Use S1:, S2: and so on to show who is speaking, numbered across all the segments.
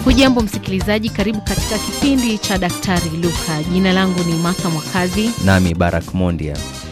S1: Hujambo msikilizaji, karibu katika kipindi cha Daktari Luka. Jina langu ni Martha Mwakazi.
S2: Nami Barak Mondia.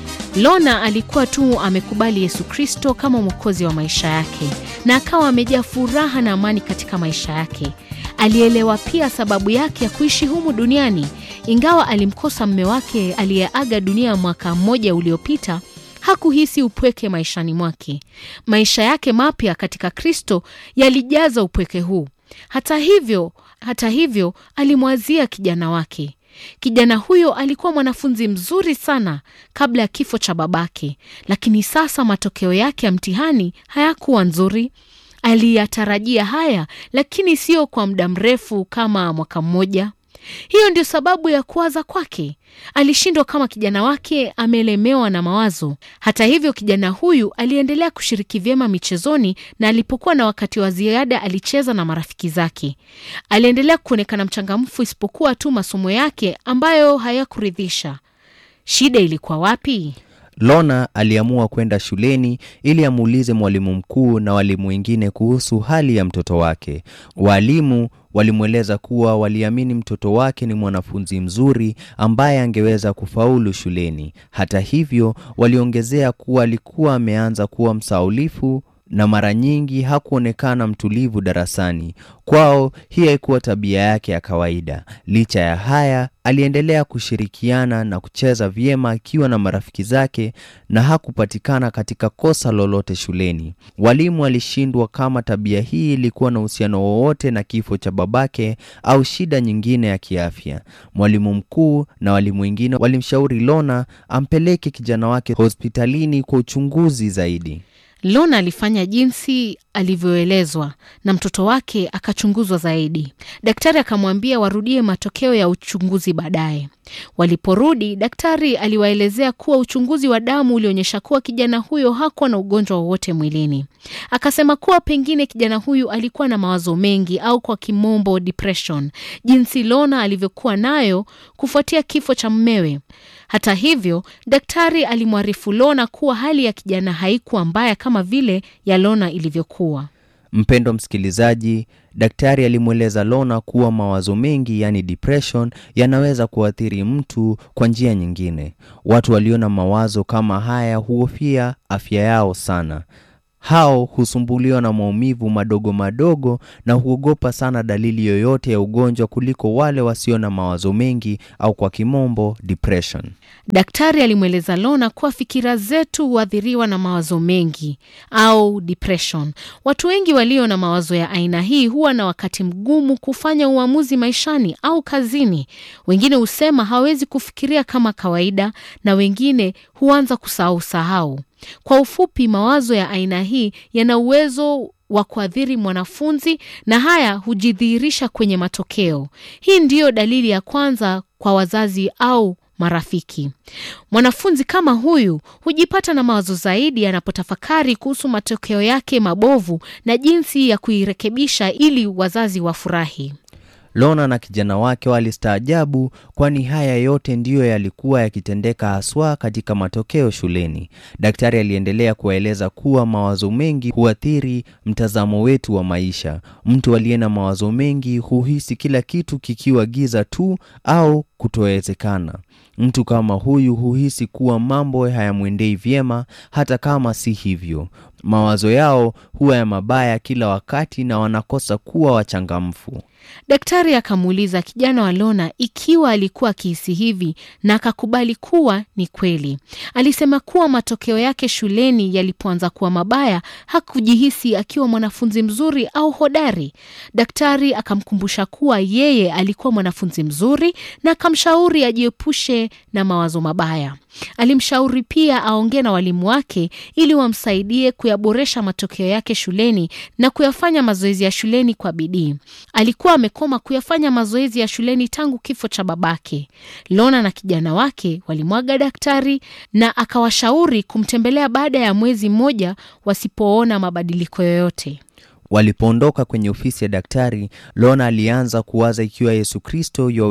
S1: Lona alikuwa tu amekubali Yesu Kristo kama mwokozi wa maisha yake na akawa amejaa furaha na amani katika maisha yake. Alielewa pia sababu yake ya kuishi humu duniani. Ingawa alimkosa mme wake aliyeaga dunia mwaka mmoja uliopita, hakuhisi upweke maishani mwake. Maisha yake mapya katika Kristo yalijaza upweke huu. Hata hivyo, hata hivyo alimwazia kijana wake. Kijana huyo alikuwa mwanafunzi mzuri sana kabla ya kifo cha babake, lakini sasa matokeo yake ya mtihani hayakuwa nzuri. Aliyatarajia haya, lakini sio kwa muda mrefu kama mwaka mmoja. Hiyo ndio sababu ya kuwaza kwake. Alishindwa kama kijana wake amelemewa na mawazo. Hata hivyo, kijana huyu aliendelea kushiriki vyema michezoni, na alipokuwa na wakati wa ziada alicheza na marafiki zake. Aliendelea kuonekana mchangamfu, isipokuwa tu masomo yake ambayo hayakuridhisha. Shida ilikuwa wapi?
S2: Lona aliamua kwenda shuleni ili amuulize mwalimu mkuu na walimu wengine kuhusu hali ya mtoto wake. Walimu walimweleza kuwa waliamini mtoto wake ni mwanafunzi mzuri ambaye angeweza kufaulu shuleni. Hata hivyo, waliongezea kuwa alikuwa ameanza kuwa msaulifu na mara nyingi hakuonekana mtulivu darasani. Kwao hii haikuwa tabia yake ya kawaida. Licha ya haya, aliendelea kushirikiana na kucheza vyema akiwa na marafiki zake na hakupatikana katika kosa lolote shuleni. Walimu walishindwa kama tabia hii ilikuwa na uhusiano wowote na kifo cha babake au shida nyingine ya kiafya. Mwalimu mkuu na walimu wengine walimshauri Lona ampeleke kijana wake hospitalini kwa uchunguzi zaidi.
S1: Lona alifanya jinsi alivyoelezwa na mtoto wake akachunguzwa zaidi. Daktari akamwambia warudie matokeo ya uchunguzi baadaye. Waliporudi, daktari aliwaelezea kuwa uchunguzi wa damu ulionyesha kuwa kijana huyo hakuwa na ugonjwa wowote mwilini. Akasema kuwa pengine kijana huyu alikuwa na mawazo mengi au kwa kimombo depression, jinsi Lona alivyokuwa nayo kufuatia kifo cha mmewe. Hata hivyo, daktari alimwarifu Lona kuwa hali ya kijana haikuwa mbaya kama vile ya Lona ilivyokuwa.
S2: Mpendo msikilizaji, daktari alimweleza Lona kuwa mawazo mengi, yani depression, yanaweza kuathiri mtu kwa njia nyingine. Watu walio na mawazo kama haya huhofia afya yao sana. Hao husumbuliwa na maumivu madogo madogo na huogopa sana dalili yoyote ya ugonjwa kuliko wale wasio na mawazo mengi au kwa kimombo depression.
S1: Daktari alimweleza Lona kuwa fikira zetu huathiriwa na mawazo mengi au depression. Watu wengi walio na mawazo ya aina hii huwa na wakati mgumu kufanya uamuzi maishani au kazini. Wengine husema hawezi kufikiria kama kawaida, na wengine huanza kusahau sahau. Kwa ufupi, mawazo ya aina hii yana uwezo wa kuathiri mwanafunzi na haya hujidhihirisha kwenye matokeo. Hii ndiyo dalili ya kwanza kwa wazazi au marafiki. Mwanafunzi kama huyu hujipata na mawazo zaidi anapotafakari kuhusu matokeo yake mabovu na jinsi ya kuirekebisha ili wazazi wafurahi.
S2: Lona na kijana wake walistaajabu, kwani haya yote ndiyo yalikuwa yakitendeka haswa katika matokeo shuleni. Daktari aliendelea kuwaeleza kuwa mawazo mengi huathiri mtazamo wetu wa maisha. Mtu aliye na mawazo mengi huhisi kila kitu kikiwa giza tu au kutowezekana. Mtu kama huyu huhisi kuwa mambo hayamwendei vyema, hata kama si hivyo. Mawazo yao huwa ya mabaya kila wakati na wanakosa kuwa wachangamfu.
S1: Daktari akamuuliza kijana wa Lona ikiwa alikuwa akihisi hivi na akakubali kuwa ni kweli. Alisema kuwa matokeo yake shuleni yalipoanza kuwa mabaya hakujihisi akiwa mwanafunzi mzuri au hodari. Daktari akamkumbusha kuwa yeye alikuwa mwanafunzi mzuri na akamshauri ajiepushe na mawazo mabaya. Alimshauri pia aongee na walimu wake ili wamsaidie kuyaboresha matokeo yake shuleni na kuyafanya mazoezi ya shuleni kwa bidii. Alikuwa amekoma kuyafanya mazoezi ya shuleni tangu kifo cha babake. Lona na kijana wake walimwaga daktari na akawashauri kumtembelea baada ya mwezi mmoja wasipoona mabadiliko yoyote.
S2: Walipoondoka kwenye ofisi ya daktari, Lona alianza kuwaza ikiwa Yesu Kristo yuwaweza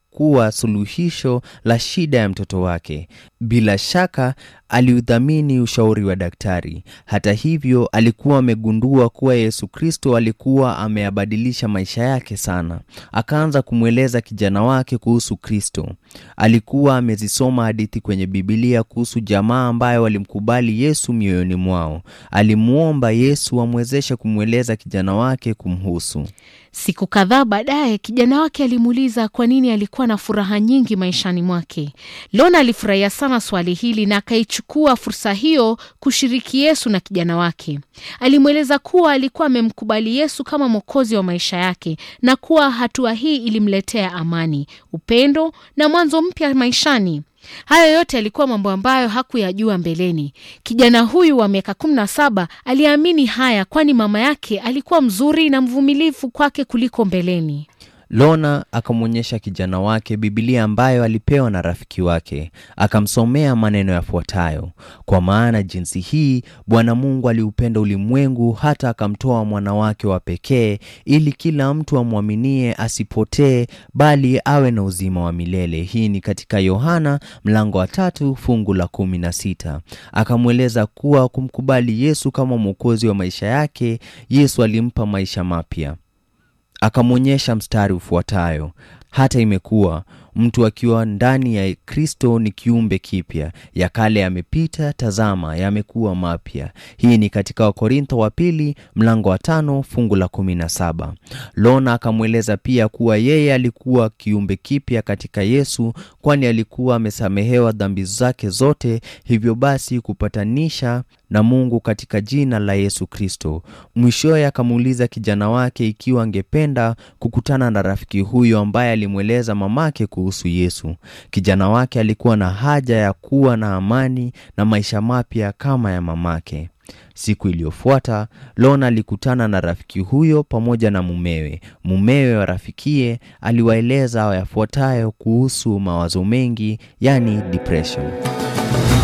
S2: kuwa suluhisho la shida ya mtoto wake. Bila shaka aliudhamini ushauri wa daktari. Hata hivyo, alikuwa amegundua kuwa Yesu Kristo alikuwa ameyabadilisha maisha yake sana. Akaanza kumweleza kijana wake kuhusu Kristo. Alikuwa amezisoma hadithi kwenye Biblia kuhusu jamaa ambayo walimkubali Yesu mioyoni mwao. Alimwomba Yesu amwezeshe kumweleza kijana wake kumhusu.
S1: Siku kadhaa baadaye kijana wake alimuuliza kwa nini alikuwa na furaha nyingi maishani mwake. Lona alifurahia sana swali hili na akaichukua fursa hiyo kushiriki Yesu na kijana wake. Alimweleza kuwa alikuwa amemkubali Yesu kama mwokozi wa maisha yake na kuwa hatua hii ilimletea amani, upendo na mwanzo mpya maishani. Hayo yote yalikuwa mambo ambayo hakuyajua mbeleni. Kijana huyu wa miaka kumi na saba aliamini haya, kwani mama yake alikuwa mzuri na mvumilivu kwake kuliko mbeleni.
S2: Lona akamwonyesha kijana wake Biblia ambayo alipewa na rafiki wake, akamsomea maneno yafuatayo: kwa maana jinsi hii Bwana Mungu aliupenda ulimwengu hata akamtoa mwana wake wa pekee, ili kila mtu amwaminie asipotee, bali awe na uzima wa milele. Hii ni katika Yohana mlango wa tatu fungu la kumi na sita. Akamweleza kuwa kumkubali Yesu kama mwokozi wa maisha yake, Yesu alimpa maisha mapya. Akamwonyesha mstari ufuatayo: hata imekuwa mtu akiwa ndani ya Kristo ni kiumbe kipya, ya kale yamepita, tazama yamekuwa mapya. Hii ni katika Wakorintho wa pili mlango wa tano fungu la kumi na saba. Lona akamweleza pia kuwa yeye alikuwa kiumbe kipya katika Yesu, kwani alikuwa amesamehewa dhambi zake zote, hivyo basi kupatanisha na Mungu katika jina la Yesu Kristo. Mwishowe akamuuliza kijana wake ikiwa angependa kukutana na rafiki huyo ambaye alimweleza mamake kuhusu Yesu. Kijana wake alikuwa na haja ya kuwa na amani na maisha mapya kama ya mamake. Siku iliyofuata Lona alikutana na rafiki huyo pamoja na mumewe. Mumewe wa rafikie aliwaeleza yafuatayo kuhusu mawazo mengi, yani depression.